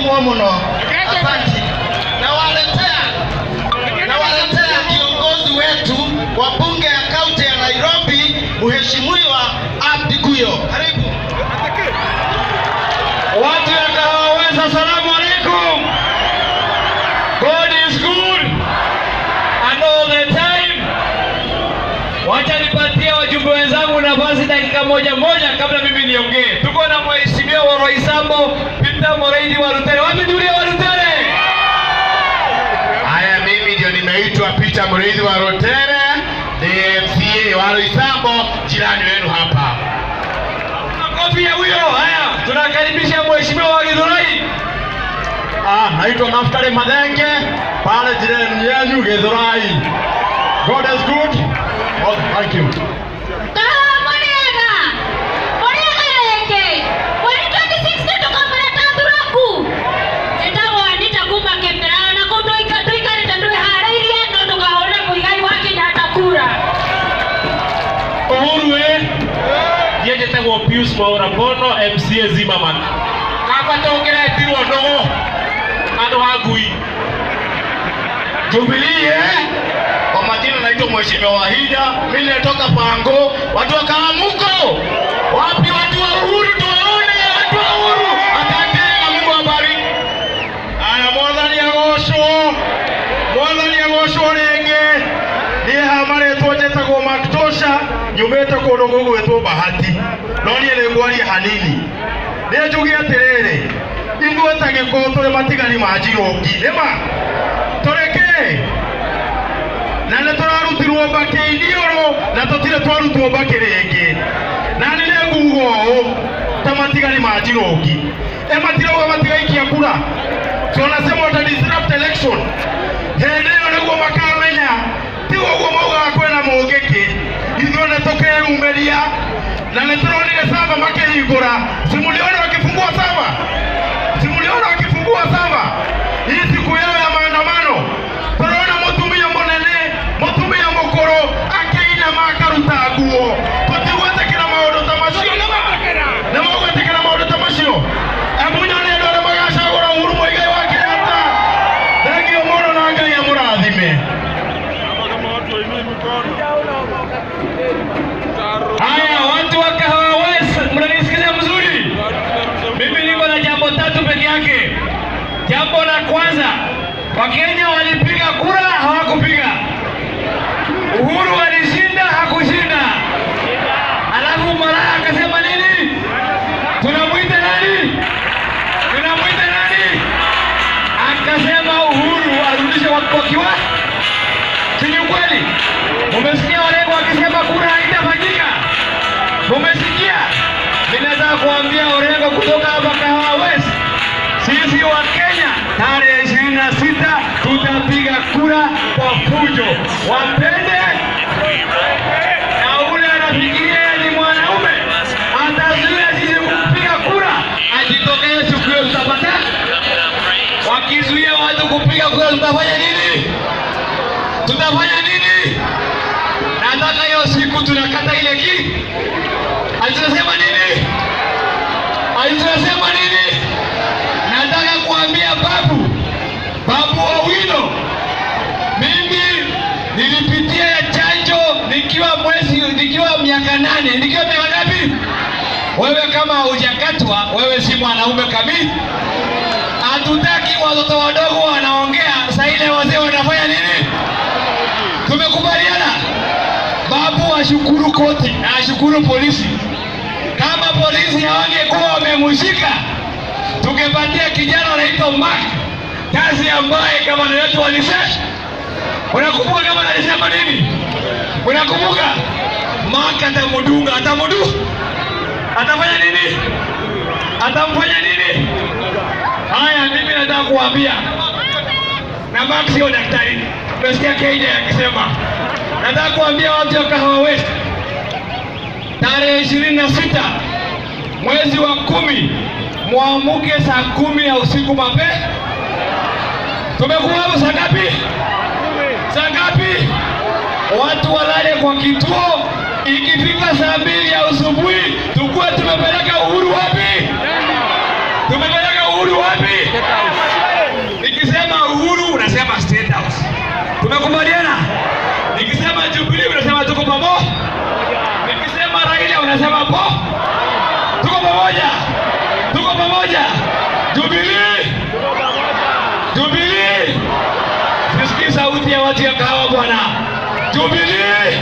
kwa muno asante nawaletea nawaletea kiongozi wetu wa bunge ya kaunti ya nairobi mheshimiwa abdi guyo karibu Watu ya Kahawaweza, salamu alaikum. God is good and all the time. Wacha nipatie wajumbe wenzangu nafasi dakika moja moja kabla mimi niongee. Tuko na mheshimiwa wa Roysambo Peter Moraidi wa Rutere. Wapi Julia wa Rutere? Haya, mimi ndio nimeitwa Peter Muriithi wa Rotere, ni MCA wa Roysambo, jirani wenu hapa. Makofi ya huyo. Haya, tunakaribisha mheshimiwa wa Githurai. Ah, naitwa Naftali Madenge, pale jirani yenu Githurai. God is good. Oh, thank you. Kahawa Muriega. Muriega rĩngĩ. Mweri 26 tũkamũreta Thuraku. Njĩtagwo Anita kuma Kĩpĩrano na kũu tũika- tũikarĩte twĩharĩirie no tũkahũre mũigai wa Kenyatta kura. Uhuru eh? Ndiye njĩtagwo Pius Mwaura Bono MCA Zimmerman. Kaba tũngĩretirwo nũgũ andũ a ngui. Jubilee eh? Kwa majina naitwa Mheshimiwa Wahida, mimi natoka Pango, watu wa Karamuko. Wapi watu wa Uhuru tuwaone, watu wa Uhuru. Asante na Mungu awabariki. Aya mwathani agocwo mwathani agocwo rĩngĩ niĩ ha marĩtwo njĩtagwo maktosha nyumĩte kũndũ gũgwĩtwo bahati no niĩ nĩ ngwaria hanini nĩ njuge atĩrĩrĩ ithuĩ ta gĩkũũ tũrĩ matigari ma njirũngi nĩma tũrĩkĩ na nĩ tũrarutirwo mbakĩ iniũrũ na tũtirĩ twarutwo mbakĩ rĩngĩ na nĩ nĩ nguga ũũ ta matigari ma njirũngi e matirauga matigaikia kura so nasema wata disrupt election hĩndĩ ĩyo nĩguo makamenya tiga ũguo maugaga kwĩna mũngĩkĩ ithuĩ nĩ tũkeyumĩria na nĩ tũronire sava makĩhingũra simuliona wakifungua sava simuliona wakifungua sava hii siku yao ya maandamano tũrona mũtumia mũnene mũtumia mũkũrũ akĩinama akaruta nguo tũtigwĩtĩkĩra maũndũ ta macio nĩ mũgwĩtĩkĩra maũndũ ta macio emunya nĩ andũ arĩa magacagũra Uhuru Muigai wa Kenyatta thengio mũno na Ngai amũrathime haya watu wa Kahawa West mnanisikiza mzuri mimi niko na jambo tatu peke yake jambo la kwanza wakenya walipiga kura hawakupiga Uhuru alishinda hakushinda alafu Malaya akasema nini tunamwita nani tunamwita nani akasema Uhuru arudishe watu wakiwa si ni ukweli mumesikia walengo wakisema kura haitafanyika mumesikia mimi nataka kuambia Orengo kutoka hapa Kahawa West sisi wa Kenya tarehe ishirini na sita tutapiga kura kwa fujo wapende na ule anafikiria yeye ni mwanaume atazuia sisi kupiga kura ajitokee siku hiyo tutapata wakizuia watu kupiga kura tutafanya nini tutafanya nini nataka hiyo siku tunakata ile ki alitunasema nini alitunasema nini nataka kuambia babu babu Owino mimi nilipitia ya chanjo nikiwa mwezi nikiwa miaka nane nikiwa miaka ngapi wewe kama hujakatwa wewe si mwanaume kamili hatutaki watoto wadogo wanaongea saa ile wazee wanafanya nini tumekubaliana babu ashukuru koti na ashukuru polisi kama polisi hawangekuwa wamemshika tungepatia kijana anaitwa Mark kazi ambaye gavana wetu alisema. Unakumbuka gavana alisema nini? Unakumbuka? Mark atamudunga, atamudu, atafanya nini? Atamfanya nini? Haya, mimi nataka kuambia na Mark sio daktari, umesikia Kenya akisema. Nataka kuambia watu wa Kahawa West tarehe ishirini na sita mwezi wa kumi mwamuke saa kumi ya usiku mapema. Tumekuwa hapo saa ngapi? Saa ngapi? Watu walale kwa kituo, ikifika saa mbili ya asubuhi tukuwe tumepeleka Uhuru wapi? Tumepeleka Uhuru wapi? wanasema po tuko pamoja tuko pamoja jubilii jubilii sisikii sauti ya watu ya kahawa bwana jubilii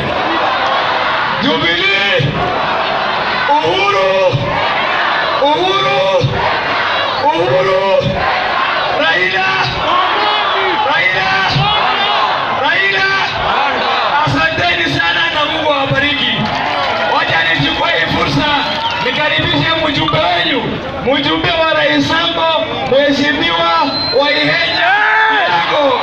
jubilii uhuru uhuru uhuru raila raila raila asanteni sana na mungu awabariki wacha nichukue hii fursa nikaribishe mjumbe wenyu mjumbe wa rais sambo mheshimiwa waihenya yago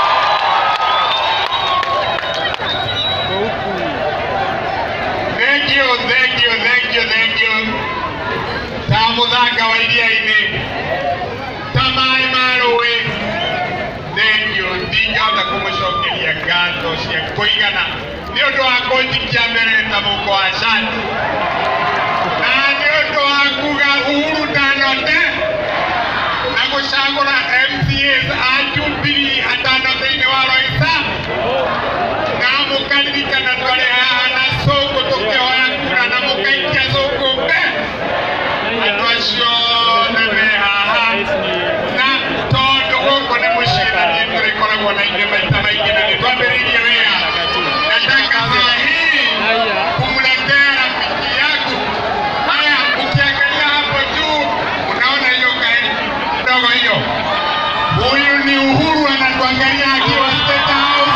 Thank you, thank you, thank you, thank you. Ta muthanga wa iria-inĩ ta maĩ ma rũĩ thank you ndingĩhota kũmũcokeria ngatho cia kũigana nĩ ũndũ wa kũnjikia mbere ta mũko wa cati na nĩ ũndũ wa kuga uhuru ndanote na gũcagũra MCAs a Jubilee atano thĩinĩ wa Loisaa na mũkaririkana twarĩ haha na cũngũ tũkĩhoya kura na mũkaikia cũngũ mbe andũ acio othe me haha na tondũ gũkũ nĩ mũciĩ na niĩ tũrĩkoragwo na ithuĩ maita maingĩ na nĩ twambĩrĩirie wĩra nataka saa hii kumletea rafiki yangu haya ukiangalia hapo juu unaona hiyo gari ndogo hiyo huyu ni uhuru anatuangalia akiwa state house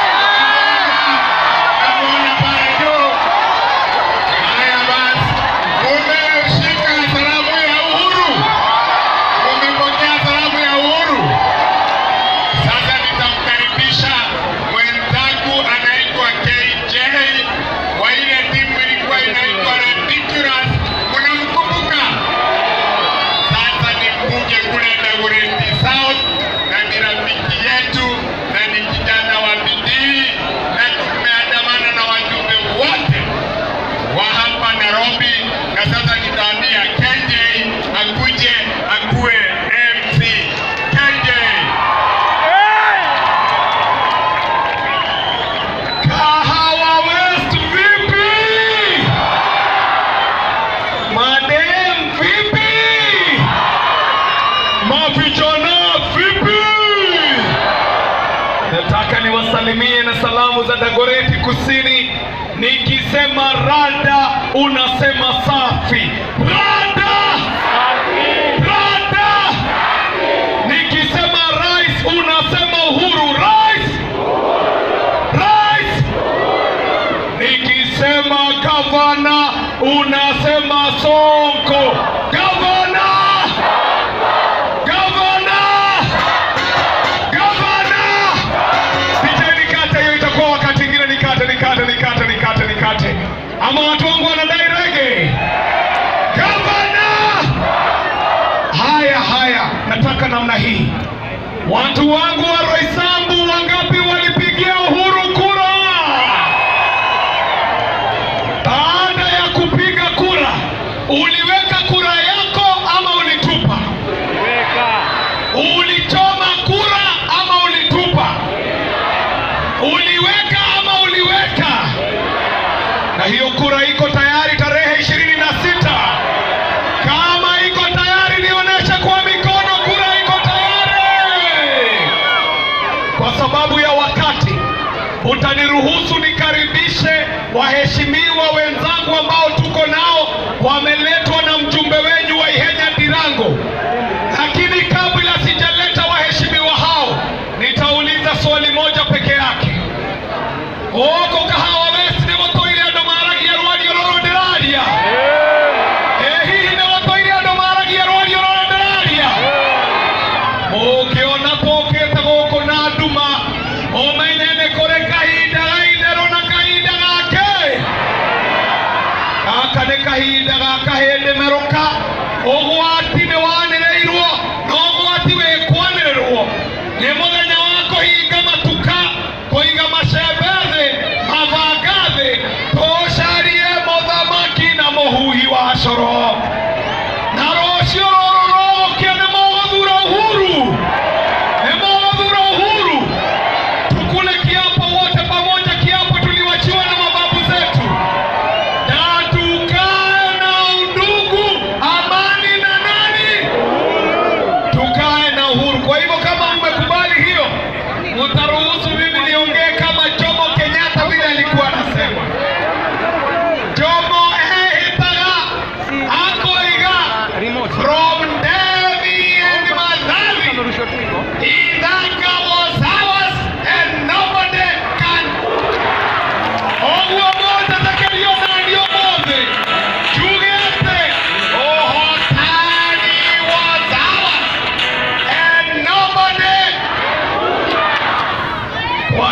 Namuona pale juu. Haya basi, mumeshika salamu ya uhuru, mumepokea salamu ya uhuru. Sasa nitamkaribisha mwenzangu anaitwa KJ wa ile timu ilikuwa inaitwa Ridiculous, mnamkumbuka? Sasa ni mbunge kule Dagoretti South na ni rafiki yetu na ni kijana wa bidii na tumeandamana na wajumbe wote wa hapa Nairobi, na sasa nitaambia KJ akuje akuwe MC. KJ Kahawa West vipi? Madem vipi? Mavijana vipi? Nataka niwasalimie na salamu za Dagoreti Kusini. Nikisema rada, unasema safi. Rada! Rada! Nikisema rais, unasema uhuru. Rais! Rais! Nikisema gavana unasema Sonko. Gavana! Gavana! Gavana! Picha nikate hiyo itakuwa wakati ingine nikate nikate nikate nikate nikate. Ama watu wangu wanadai rege. Gavana! Haya haya, nataka namna hii. Watu wangu wa Roysambu wangapi walipigia Uhuru kura? Baada ya kupiga kura, uliweka kura yako ama ulitupa? Ulichoma kura ama ulitupa? Uliweka ama uliweka? Na hiyo kura iko tayari tarehe ishirini na sita. Kama iko tayari, nionyeshe kwa mikono kura iko tayari. Kwa sababu ya wakati, utaniruhusu nikaribishe waheshimiwa wenzangu ambao tuko nao, wameletwa na mjumbe wenyu wa Ihenya Dirango. Lakini kabla sijaleta waheshimiwa hao, nitauliza swali moja peke yake. Gũkũ kahawa west nĩ gũtũire andũ maragia rwario rũrũ ndĩraria ĩ hihi nĩ gũtũire andũ maragia rwario rũrũ ndĩraria mũngĩona tũkĩte gũkũ na nduma ũmenye nĩ kũrĩ kahinda ga itherũ na kahinda gake gaka nĩ kahinda ga kahĩndĩ merũka ũgwati nĩ wanĩrĩirwo na ũgwati wĩkwanĩrĩrwo nĩ mũthenya wa kũhinga matuka kũiga macembe thĩ mabanga thĩ tũcarie mũthamaki na mũhuhi wa coro na rũciũ rũrũ rũgũkĩa nĩ mũgũthura uhuru nĩ mũgũthura uhuru tukule kiapo wote pamoja kiapo tuliwachiwa na mababu zetu Tatuka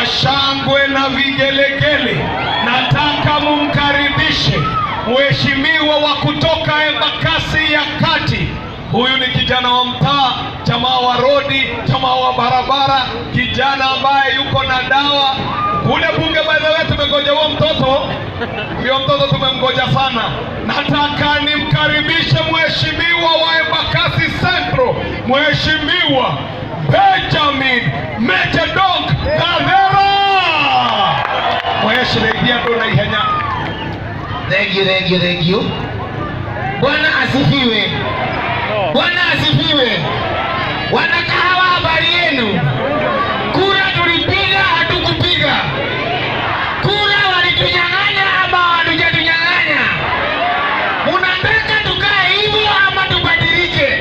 shangwe na vigelegele, nataka mumkaribishe mheshimiwa wa kutoka Embakasi ya Kati. Huyu ni kijana wa mtaa, jamaa wa rodi, jamaa wa barabara, kijana ambaye yuko na dawa kule bunge. By the way, tumengoja huo mtoto, huyo mtoto tumemgoja sana. Nataka nimkaribishe mheshimiwa wa Embakasi Central, mheshimiwa Benjamin Mechedok Kadhera. Mheshimiwa ndo na ihenya. Thank you, thank you, thank you. Bwana asifiwe. Bwana asifiwe. Wanakahawa, habari yenu? Kura tulipiga, hatukupiga? Kura walitunyang'anya ama hawatujatunyang'anya? Munataka tukae hivyo ama tubadilike?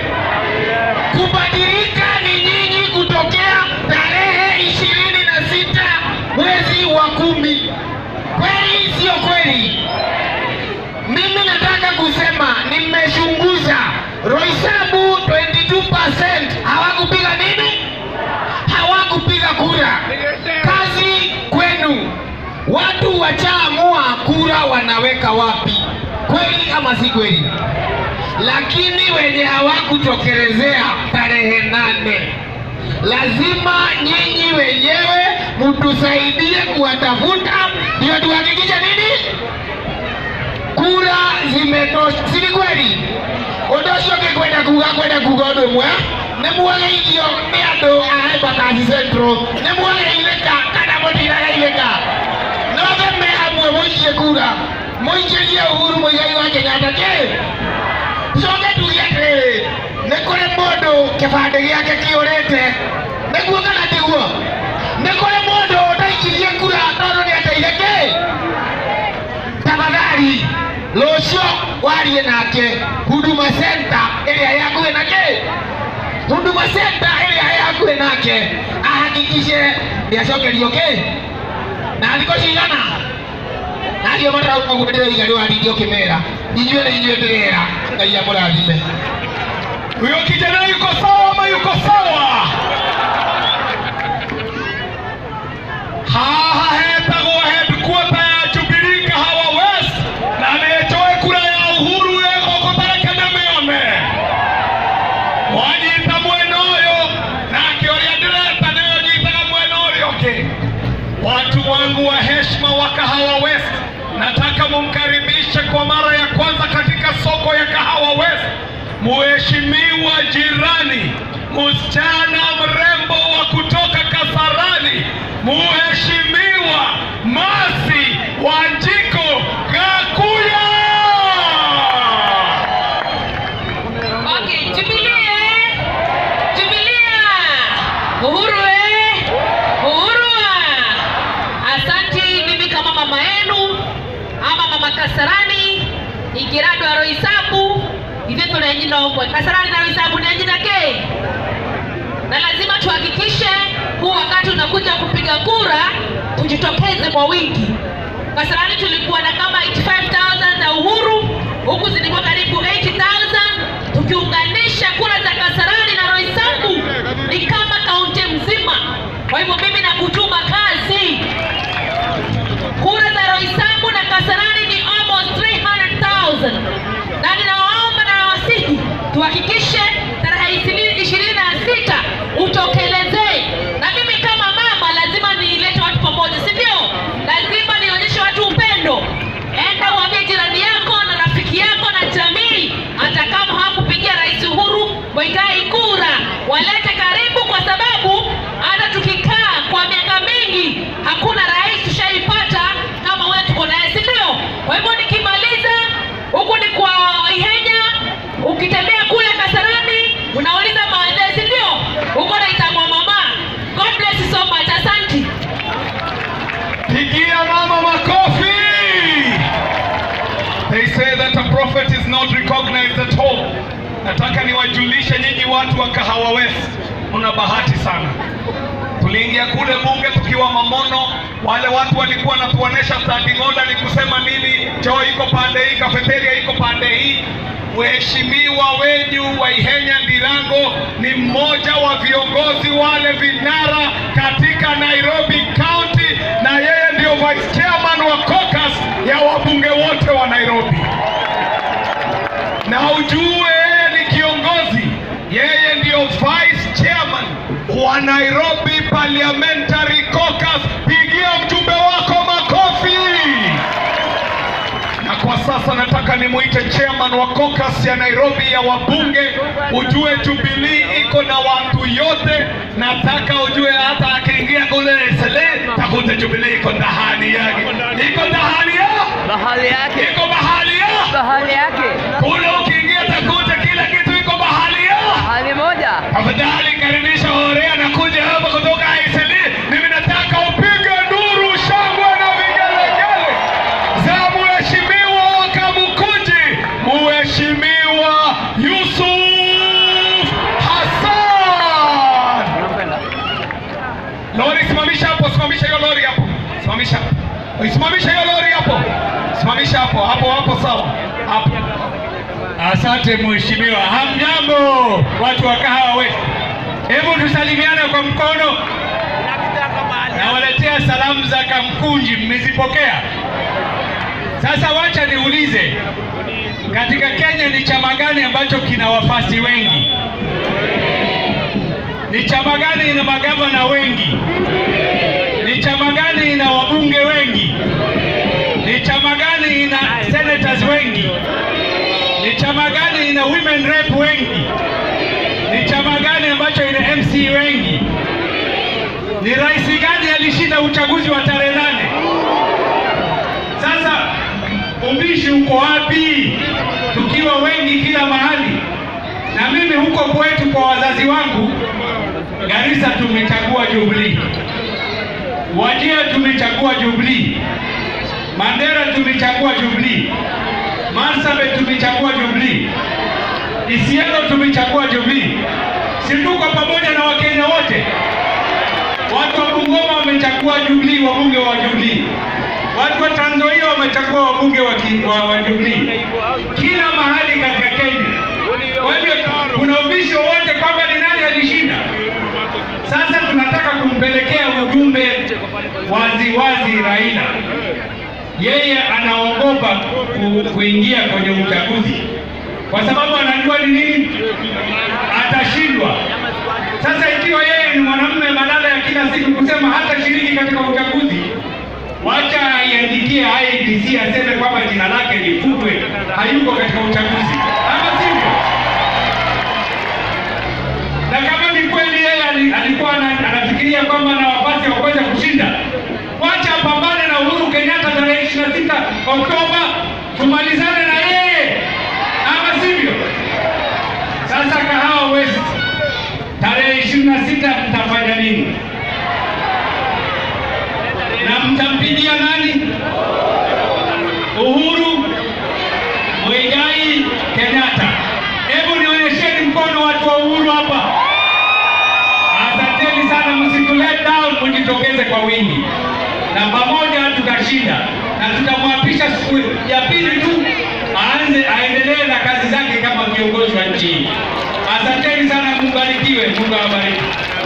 Kubadilika ni nyinyi kutokea tarehe ishirini na sita mwezi wa kumi. Kweli sio kweli? Mimi nataka kusema nimechunguza Roysabu 22% hawakupiga nini? Hawakupiga kura. Kazi kwenu. Watu wachaamua kura wanaweka wapi, kweli ama si kweli? Lakini wenye hawakutokelezea tarehe nane, lazima nyinyi wenyewe mtusaidie kuwatafuta, ndio tuhakikishe nini kura zimetosha, si ni kweli? Ũndũ ũcio ũngĩ kwenda kuga kwenda kuga ũndũ ũmwe nĩ mwageithio nĩ andũ a Embakasi Central nĩ mwageithĩka kana mũtirageithĩka nothe me hamwe mũikie kura mũikĩrie Uhuru Muigai wa Kenyatta kĩ coke tuge atĩrĩrĩ nĩ kũrĩ mũndũ kĩbandĩ gĩake kĩũrĩte nĩguo kana tiguo nĩ kũrĩ mũndũ ũtaikirie kura tondũ nĩ ateire kĩ tafadhali rũciũ warie nake huduma center ĩrĩa ĩ hakuhĩ nake huduma center ĩrĩa ĩ hakuhĩ nake ahakikishe nĩacokerio kĩ na thikũ cigana nario matarauga guo ndĩroiga nĩwaringi ũkĩmera inyuĩ nĩ inyuĩ ndĩrera ngai amũrathime Huyo kijana yuko sawa ama yuko sawa? Haha hetagwo headquarter ya Jubilee Kahawa West na nĩnjoe kura ya Uhuru ĩgũkũ tarekene mĩone mwanyita mwena ũyũ nake ũrĩa ndĩreta nĩwe nyitaga mwena ũrĩa ũngĩ Watu wangu wa heshima wa Kahawa West, nataka mumkaribishe kwa mara ya kwanza katika soko ya Kahawa West Mheshimiwa jirani, msichana mrembo wa kutoka Kasarani, Mheshimiwa Masi Wanjiko Gakuya. Okay, Jubilee eh? Jubilee. Uhuru eh? Uhuru. Asanti mimi kama mama yenu ama mama Kasarani ikiradwa Roysabu ivyo tunaenjina omwe Kasarani na Roysabu ni enjina ke na lazima tuhakikishe huu wakati unakuja kupiga kura tujitokeze kwa wingi. Kasarani tulikuwa na kama 85,000 za Uhuru, huku zilikuwa karibu 80,000. Tukiunganisha kura za Kasarani na Roysambu ni kama kaunti mzima. Kwa hivyo mimi nakutuma kazi. Kura za Roysambu na Kasarani ni almost 300,000 na ninawaomba na nawasihi tuhakikishe tarehe ishirini ishirini na sita utokelezee. Na mimi kama mama lazima nilete watu pamoja, si ndio? Lazima nionyeshe watu upendo. Enda uambie jirani yako na rafiki yako na jamii, hata kama hawakupigia Rais Uhuru Muigai kura, walete karibu, kwa sababu hata tukikaa kwa miaka mingi hakuna rais tushaipata kama wewe tuko naye, si ndio? Kwa hivyo nikimaliza huku ni kwa Ihenya, ukitembea kule Kasarani unauliza maeneo, si ndio? Huko naitangwa mama. God bless you so much. Asante. Pigia mama makofi. They say that a prophet is not recognized at all. Nataka niwajulishe nyinyi watu wa Kahawa West, mna bahati sana. Tuliingia kule bunge tukiwa mamono, wale watu walikuwa wanatuonesha standing order ni kusema nini, choo iko pande hii, kafeteria iko pande hii. Mheshimiwa wenyu wa Ihenya Ndirango ni mmoja wa viongozi wale vinara katika Nairobi County vice chairman wa caucus ya wabunge wote wa Nairobi, na ujue yeye ni kiongozi, yeye ndiyo vice chairman wa Nairobi Parliamentary Caucus. Pigia mjumbe wako makofi. Na kwa sasa nataka nimuite chairman wa caucus ya Nairobi ya wabunge. Ujue Jubilee iko na watu yote, nataka ujue hata akiingia kule Sele takuta Jubilee iko ndahani yake, iko ndahani ya Bahali yake, iko bahali ya bahali yake, kule, ukiingia takuta kila kitu iko bahali ya bahali moja. Tafadhali karibisha Horea anakuja hapa kutoka Isili. Mimi nataka upige nduru, shangwe na vigelegele za mheshimiwa Kamukunji, mheshimiwa Yusuf Hassan. Unampenda? Lori, simamisha hapo, simamisha hiyo lori hapo, simamisha, simamisha hiyo lori hapo, simamisha hapo hapo hapo, sawa hapo. Asante mheshimiwa. Hamjambo watu wa Kahawa West, hebu tusalimiane kwa mkono. Nawaletea salamu za Kamkunji, mmezipokea? Sasa wacha niulize, katika Kenya ni chama gani ambacho kina wafasi wengi? Ni chama gani ina magavana wengi? Ni chama gani ina wabunge wengi? Ni chama gani ina senators wengi? Ni chama gani ina women rep wengi? Ni chama gani ambacho ina MC wengi? Ni rais gani alishinda uchaguzi wa tarehe nane? Sasa ubishi uko wapi? Tukiwa wengi kila mahali, na mimi huko kwetu kwa wazazi wangu Garissa tumechagua Jubilee, Wajir tumechagua Jubilee, Mandera tumechagua Jubilee, Marsabit tumechagua Jubilee, Isiolo tumechagua Jubilee. Si tuko pamoja na Wakenya wote? Watu wa Bungoma wamechagua Jubilee, wabunge wa Jubilee. Watu wa Trans Nzoia wamechagua wabunge wa, ki- wa, wa Jubilee. Kila mahali katika Kenya. Kwa hivyo kuna ubishi wowote kwamba ni nani alishinda? Sasa tunataka kumpelekea ujumbe wazi wazi Raila. Yeye anaogopa ku, kuingia kwenye uchaguzi kwa sababu anajua ni nini atashindwa. Sasa ikiwa yeye ni mwanamume, badala ya kila siku kusema hata shiriki katika uchaguzi, wacha aiandikie IEBC aseme kwamba jina lake lifutwe, hayuko katika uchaguzi, ama sivyo? na kama ni kweli yeye ali- alikuwa ana- anafikiria kwamba ana nafasi ya kuweza kushinda, wacha apambane na Uhuru Kenyatta tarehe 26 Oktoba, tumalizane na yeye, ama sivyo? Sasa Kahawa West tarehe 26 mtafanya nini? Na mtampigia nani? Uhuru Muigai Kenyatta. Hebu nionyesheni mkono watu wa Uhuru hapa. Asanteni sana, msitu let down, mjitokeze kwa wingi, na pamoja tutashinda, na tutamwapisha siku ya pili tu aanze aendelee na kazi zake kama kiongozi wa nchi hii. Asanteni sana, mbarikiwe, Mungu awabariki.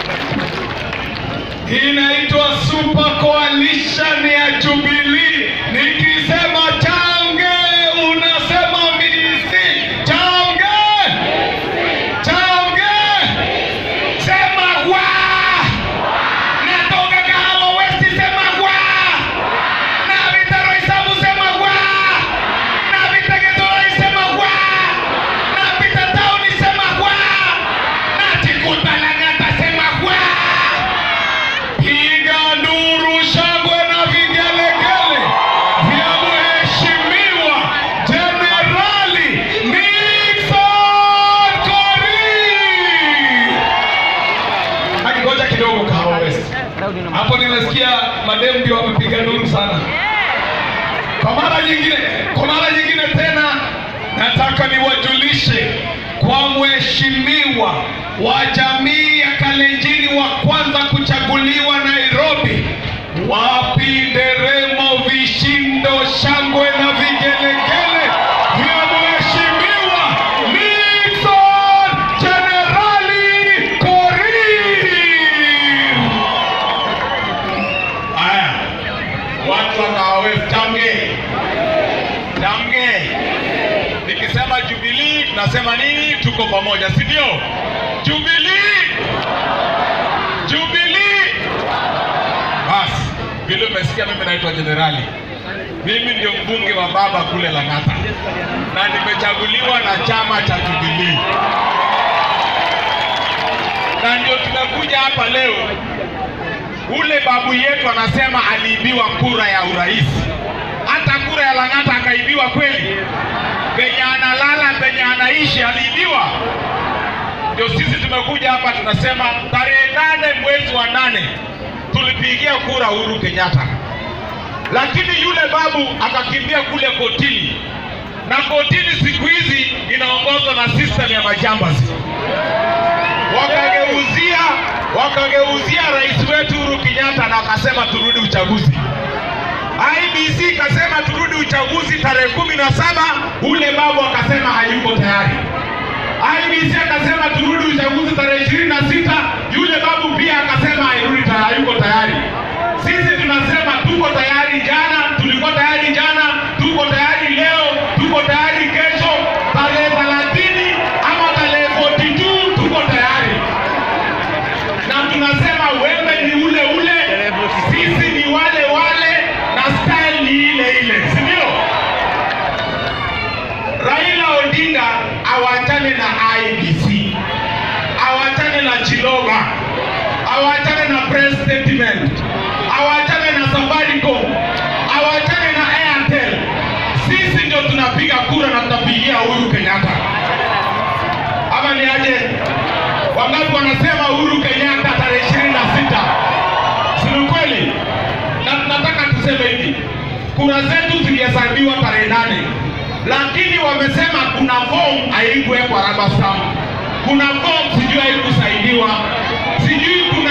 Hii inaitwa Super Coalition ya Jubilee. Nikisema change, unasema misi. Change, change, sema wa. Natoka Kahawa West, sema wa. Na Vitaro Isabu, sema wa. Na Vitegetoi, sema wa. Na Vita Town, sema wa. Na Chikuta Lang'ata, sema wa. Piga nduru, shangwe na vigelegele vya mheshimiwa Jenerali Nixon Korir. Akingoja kidogo, Kahawa West. Daudi na Hapo nimesikia mademu ndio wamepiga nduru sana. Kwa mara nyingine, kwa mara nyingine tena nataka niwajulishe kwa mheshimiwa wa jamii ya Kalenjini wa kwanza kuchaguliwa Nairobi, wapi nderemo, vishindo, shangwe na vigelegele vya mheshimiwa Nixon Jenerali Korir. Haya, watu tunasema nini? Tuko pamoja, si ndio? Jubilee, Jubilee. Basi vile umesikia, mimi naitwa Jenerali, mimi ndio mbunge wa baba kule Lang'ata na nimechaguliwa na chama cha Jubilee, na ndio tumekuja hapa leo. Ule babu yetu anasema aliibiwa kura ya urais, hata kura ya Lang'ata akaibiwa kweli? Penye analala penye anaishi aliibiwa. Ndio sisi tumekuja hapa tunasema, tarehe nane mwezi wa nane tulipigia kura Uhuru Kenyatta, lakini yule babu akakimbia kule kotini, na kotini siku hizi inaongozwa na system ya majambazi wakageuzia wakageuzia rais wetu Uhuru Kenyatta na wakasema turudi uchaguzi. IBC ikasema turudi uchaguzi tarehe kumi na saba. Ule babu akasema hayuko tayari. IBC akasema turudi uchaguzi tarehe ishirini na sita. Yule babu pia akasema hairudi ta- hayuko tayari. Sisi tunasema tuko tayari. Jana tulikuwa tayari, jana tuko tayari, leo tuko tayari, kesho tarehe thelathini ama tarehe 42 tuko tayari na tunasema wewe ni ule ule, sisi ni wale wale, na style ni ile ile, si ndio? Raila Odinga awachane na IBC, awachane na Chiloba, awachane na press statement, awachane na Safaricom, awachane na Airtel. Sisi ndio tunapiga kura na tutapigia Uhuru Kenyatta, ama ni aje? Wangapi wanasema Uhuru Kenyatta tarehe ishirini na sita? Si ni kweli? Na tunataka tuseme hivi, kura zetu zilihesabiwa tarehe nane, lakini wamesema kuna form haikuwekwa rubber stamp, kuna form sijui haikusaidiwa, sijui kuna